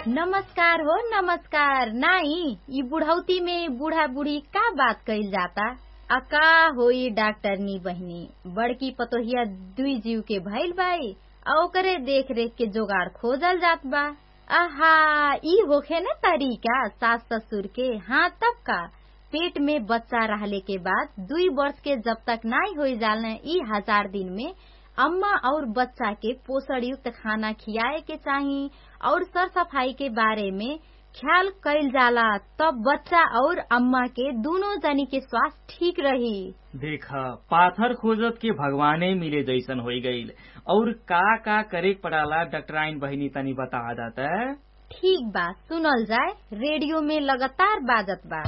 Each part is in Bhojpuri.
नमस्कार हो नमस्कार नाई ई बुढ़ौती में बूढ़ा बूढ़ी का बात कइल जाता आ का होई डॉक्टरनी बहिनी बड़की पतोहिया दुई जीव के भइल बाई आ ओकरे देख रेख के जोगाड़ खोजल जात बा आहा ई होखे न तरीका सास ससुर के हाँ तब का पेट में बच्चा रहले के बाद दुई वर्ष के जब तक नाई हो जालने ई हजार दिन में अम्मा और बच्चा के पोषण युक्त खाना खियाए के चाही और सर सफाई के बारे में ख्याल कैल जाला तब बच्चा और अम्मा के दोनों जनी के स्वास्थ्य ठीक रही देख पाथर खोजत के भगवाने मिले जैसन हो गईल और का का करे पड़ाला डॉक्टराइन बहिनी तनी बता दाता ठीक बा सुनल जाए रेडियो में लगातार बाजत बा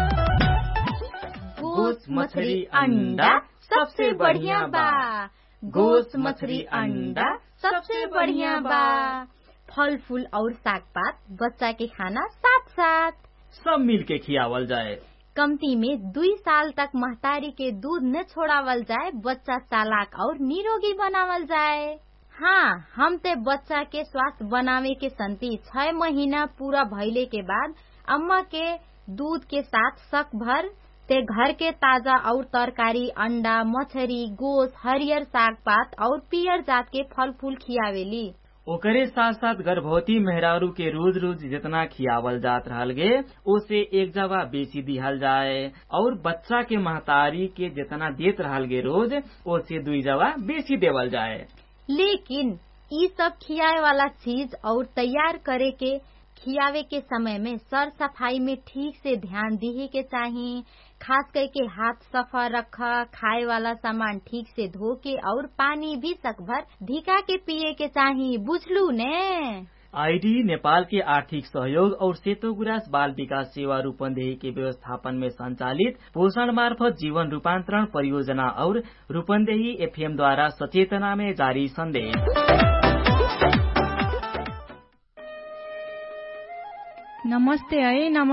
गोस मछली अंडा सबसे बढ़िया बा गोस मछली अंडा सबसे बढ़िया बा फल फूल और साग पात बच्चा के खाना साथ साथ सब मिल के खियावल जाए कमती में दुई साल तक महतारी के दूध न छोड़ावल जाए बच्चा चालाक और निरोगी बनावल जाए हाँ हम ते बच्चा के स्वास्थ्य बनावे के संति छह महीना पूरा भइले के बाद अम्मा के दूध के साथ शक भर ते घर के ताजा और तरकारी अंडा मछरी गोस हरियर साग पात और पियर जात के फल फूल खियावेली ओकरे साथ साथ गर्भवती मेहरारू के रोज रोज जितना खियावल जात रहल गे ओसे एक जगह बेची दिहल जाए और बच्चा के महतारी के जितना देत रहल गे रोज ओसे दुई जगह बेची देवल जाए लेकिन ई सब खियाए वाला चीज और तैयार करे के खियावे के समय में सर सफाई में ठीक से ध्यान दिहे के चाही खास करके हाथ सफा रख खाए वाला सामान ठीक से धो के और पानी भी सकभर धिका के पिए के चाही बुझलू ने आईडी नेपाल के आर्थिक सहयोग और सेतो गुरास बाल विकास सेवा रूपन्देही के व्यवस्थापन में संचालित पोषण मार्फत जीवन रूपान्तरण परियोजना और रूपन्देही एफएम द्वारा सचेतना में जारी संदेश नमस्ते है नमस्ते